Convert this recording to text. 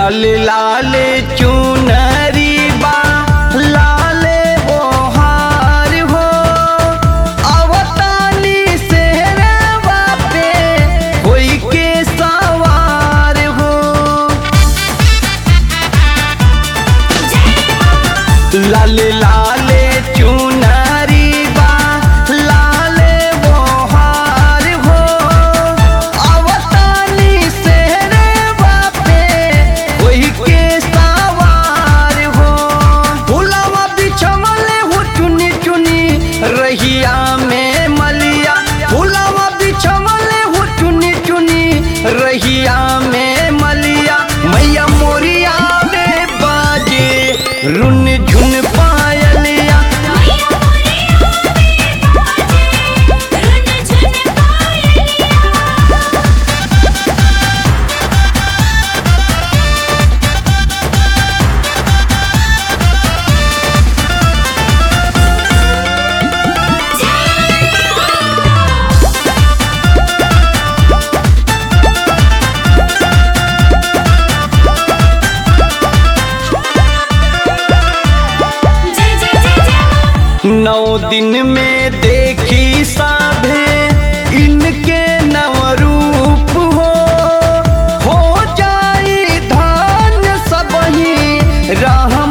लाल लाल चुनरी बा लाले ओहार हो अवतानी सेहरवा पे कोई के सवार हो लाल लाल चुनरी बा लाले बोहार हो अवतानी सेहरवा पे कोई के सवार हो फुलवा बिछवले हो चुनी चुनी रहिया में मलिया फुलवा बिछवले हो चुनी चुनी रहिया में मलिया मैया मोरिया में बाजे रुन झुन पायलिया मैया मोरिया में बाजे रुन झुन पायलिया जय जय जय जय नौ दिन में देखी साधे इनके नवरूप हो हो जाई धान सबही राह